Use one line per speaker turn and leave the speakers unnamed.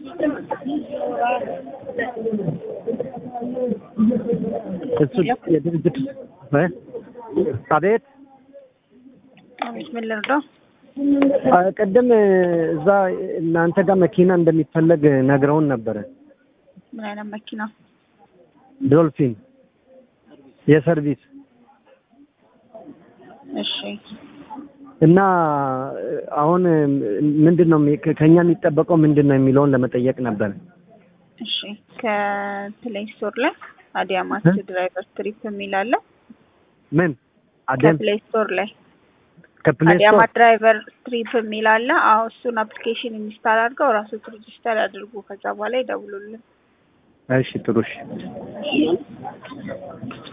እሱ የድርጅት እ አቤት
አቤት፣ ምን ልርዳው?
አ፣ ቅድም እዛ እናንተ ጋር መኪና እንደሚፈለግ ነግረውን ነበረ።
ምን አይነት መኪና?
ዶልፊን የሰርቪስ
እሺ፣
እና አሁን ምንድን ነው የሚ- ከኛ የሚጠበቀው ምንድን ነው የሚለውን ለመጠየቅ ነበር።
እሺ። ከፕሌይ ስቶር ላይ አዲያማት
እ?
ድራይቨር ትሪፕ የሚል አለ።
ምን አደም
ከፕሌይ ስቶር ላይ
ከፕሌይ ስቶር
አዲያማት ድራይቨር ትሪፕ የሚል አለ። አዎ፣ እሱን አፕሊኬሽን ኢንስታል አድርገው ራሱ ሬጅስተር ያድርጉ። ከዛ በኋላ ይደውሉልን።
እሺ ጥሩ እሺ